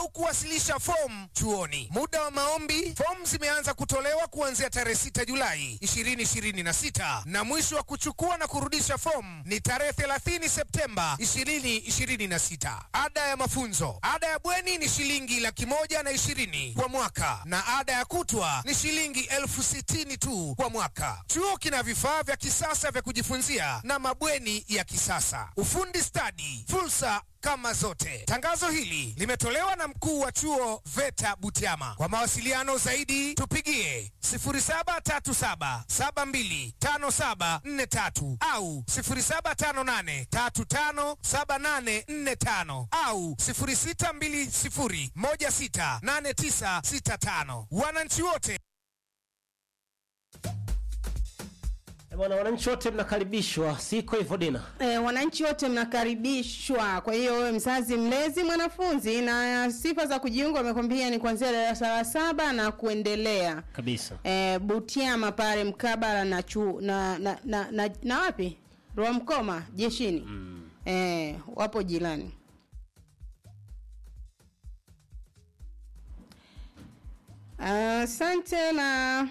au kuwasilisha fomu chuoni. Muda wa maombi, fomu zimeanza kutolewa kuanzia tarehe 6 Julai 2026 na mwisho wa kuchukua na kurudisha fomu ni tarehe 30 Septemba 2026. Ada ya mafunzo, ada ya bweni ni shilingi laki moja na ishirini kwa mwaka na ada ya kutwa ni shilingi elfu sitini tu kwa mwaka. Chuo kina vifaa vya kisasa vya kujifunzia na mabweni ya kisasa, ufundi stadi, fursa kama zote. Tangazo hili limetolewa na mkuu wa chuo VETA Butiama. Kwa mawasiliano zaidi tupigie 0737725743 au 0758357845 au 0620168965. Wananchi wote Eh, Bwana, wananchi wote mnakaribishwa, siko hivyo Dina? E, wananchi wote mnakaribishwa. Kwa hiyo wewe mzazi, mlezi, mwanafunzi, na sifa za kujiunga wamekwambia ni kuanzia darasa la saba na kuendelea. Kabisa. E, Butiama pale mkabala na chu na na, na, na, na wapi Rwamkoma jeshini mm. E, wapo jirani. Asante na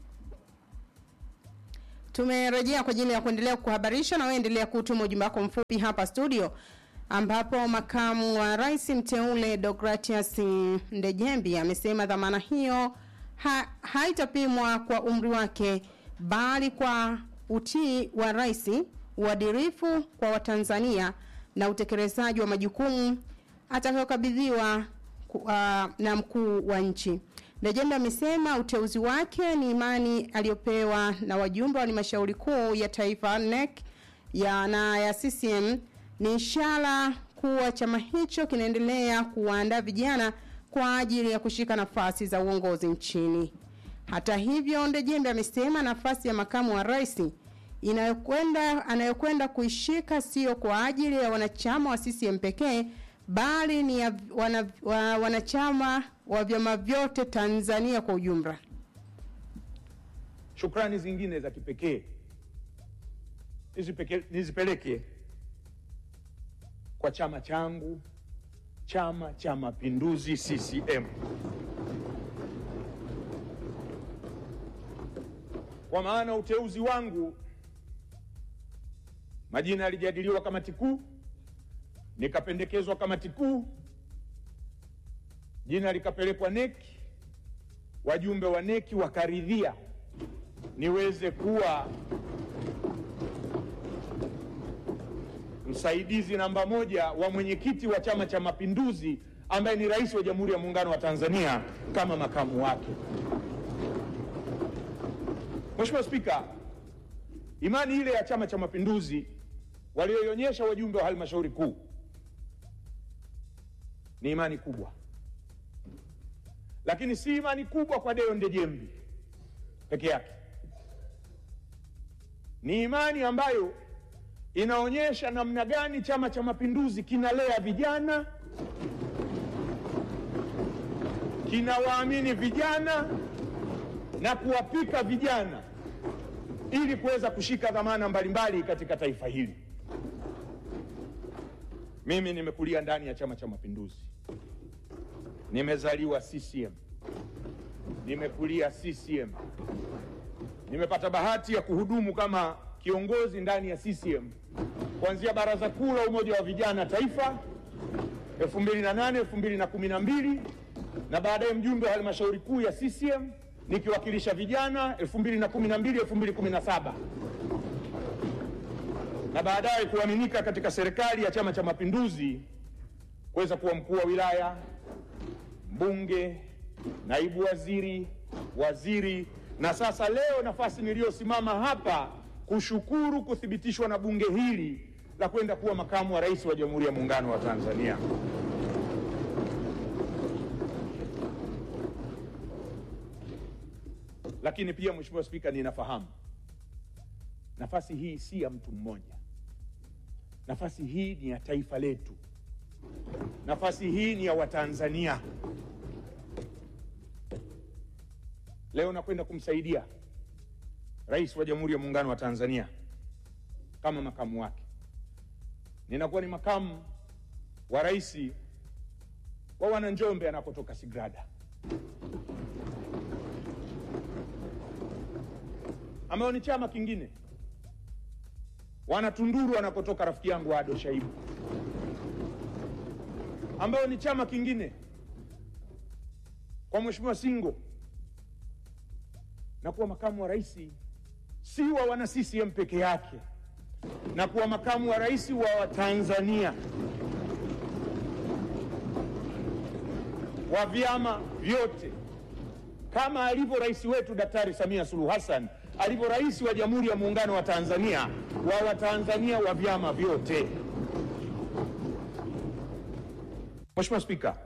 tumerejea kwa ajili ya kuendelea kuhabarisha na wewe endelea kutuma ujumbe wako mfupi hapa studio ambapo makamu wa rais mteule Deogratias Ndejembi amesema dhamana hiyo ha, haitapimwa kwa umri wake bali kwa utii wa rais, uadilifu kwa Watanzania na utekelezaji wa majukumu atakayokabidhiwa ku- uh, na mkuu wa nchi. Ndejembe amesema uteuzi wake ni imani aliyopewa na wajumbe wa halmashauri kuu ya taifa NEC ya na ya CCM ni ishara kuwa chama hicho kinaendelea kuwaandaa vijana kwa ajili ya kushika nafasi za uongozi nchini. Hata hivyo, Ndejembe amesema nafasi ya makamu wa rais inayokwenda anayokwenda kuishika sio kwa ajili ya wanachama wa CCM pekee bali ni ya wana, wa, wanachama wa vyama vyote Tanzania kwa ujumla. Shukrani zingine za kipekee nizipeke- nizipeleke kwa chama changu, Chama cha Mapinduzi CCM, kwa maana uteuzi wangu, majina yalijadiliwa kamati kuu, nikapendekezwa kamati kuu, jina likapelekwa neki, wajumbe wa neki wakaridhia niweze kuwa msaidizi namba moja wa mwenyekiti wa Chama cha Mapinduzi ambaye ni rais wa Jamhuri ya Muungano wa Tanzania kama makamu wake. Mheshimiwa Spika, imani ile ya Chama cha Mapinduzi walioionyesha wajumbe wa halmashauri kuu ni imani kubwa, lakini si imani kubwa kwa Deo Ndejembi peke yake ni imani ambayo inaonyesha namna gani Chama cha Mapinduzi kinalea vijana, kinawaamini vijana na kuwapika vijana ili kuweza kushika dhamana mbalimbali katika taifa hili. Mimi nimekulia ndani ya Chama cha Mapinduzi, nimezaliwa CCM, nimekulia CCM, nimepata bahati ya kuhudumu kama kiongozi ndani ya CCM kuanzia Baraza Kuu la Umoja wa Vijana Taifa 2008 2012 na baadaye mjumbe wa halmashauri kuu ya CCM nikiwakilisha vijana 2012 2017 na baadaye kuaminika katika serikali ya Chama cha Mapinduzi kuweza kuwa mkuu wa wilaya, mbunge, naibu waziri, waziri na sasa leo nafasi niliyosimama hapa kushukuru kuthibitishwa na bunge hili la kwenda kuwa makamu wa rais wa Jamhuri ya Muungano wa Tanzania. Lakini pia Mheshimiwa Spika, ninafahamu nafasi hii si ya mtu mmoja. Nafasi hii ni ya taifa letu. Nafasi hii ni ya Watanzania. Leo nakwenda kumsaidia Rais wa Jamhuri ya Muungano wa Tanzania kama makamu wake. Ninakuwa ni makamu wa rais wa wananjombe anakotoka Sigrada, ambayo ni chama kingine, wanatunduru anakotoka rafiki yangu Ado Shaibu, ambayo ni chama kingine, kwa Mheshimiwa Singo na kuwa makamu wa rais si wa wana CCM peke yake, na kuwa makamu wa rais wa Watanzania wa vyama vyote, kama alivyo rais wetu Daktari Samia Suluhu Hassan alivyo rais wa Jamhuri ya Muungano wa Tanzania wa Watanzania wa vyama vyote. Mheshimiwa Spika,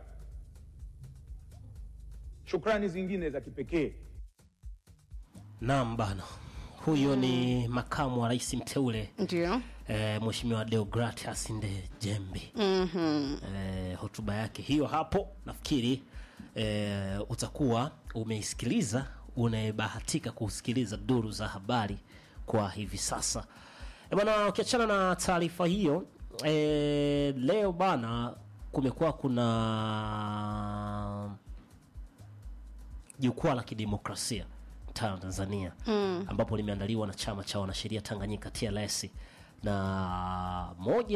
shukrani zingine za kipekee Naam bana, huyo ni makamu wa rais mteule Ndio. eh, Mheshimiwa Deogratias Ndejembi. Mhm. eh, hotuba yake hiyo hapo nafikiri eh, utakuwa umeisikiliza unayebahatika kusikiliza duru za habari kwa hivi sasa e bana ukiachana na taarifa hiyo eh, leo bana kumekuwa kuna jukwaa la kidemokrasia Tanzania mm. ambapo limeandaliwa na chama cha wanasheria Tanganyika TLS na moja